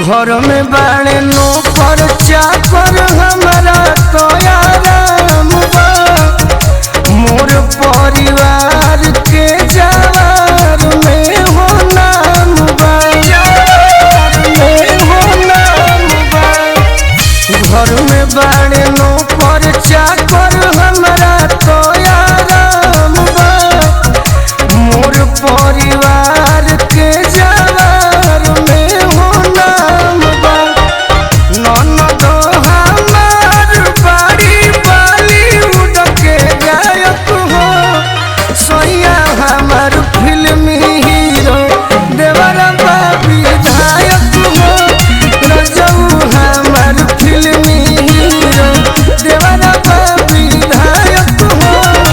घर में बाड़े नौकर चाकर हमारा तो आराम बा मोर परिवार के जवार में हो नाम बा जवार में हो नाम बा घर में बाड़े नौकर चाकर हमारा तो आराम बा मोर परिवार के जवार में हो नाम बा ननद हमार बाड़ी बॉलीवुड के गायक हो सोया हमार फिल्मी हीरो देवर बाबी विधायक हो रजऊ हमार फिल्मी हीरो देवर बाबी विधायक हो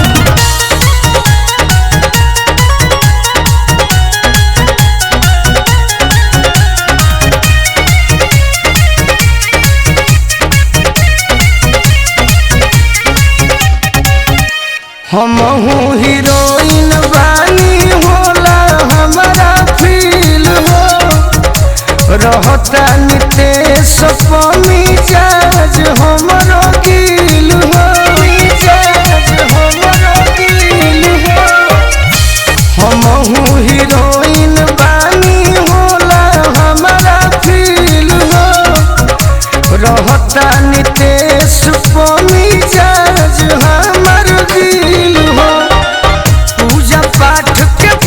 हमहू हीरोइन बानी होला हमारा फील हो रहता नितेश मिजाज हमरो गिल हो मिजाज हमरो गिल हो हमहू हीरोइन बानी होला हमारा फील हो रहता नितेश मिजाज हमर दिल हो पूजा पाठ के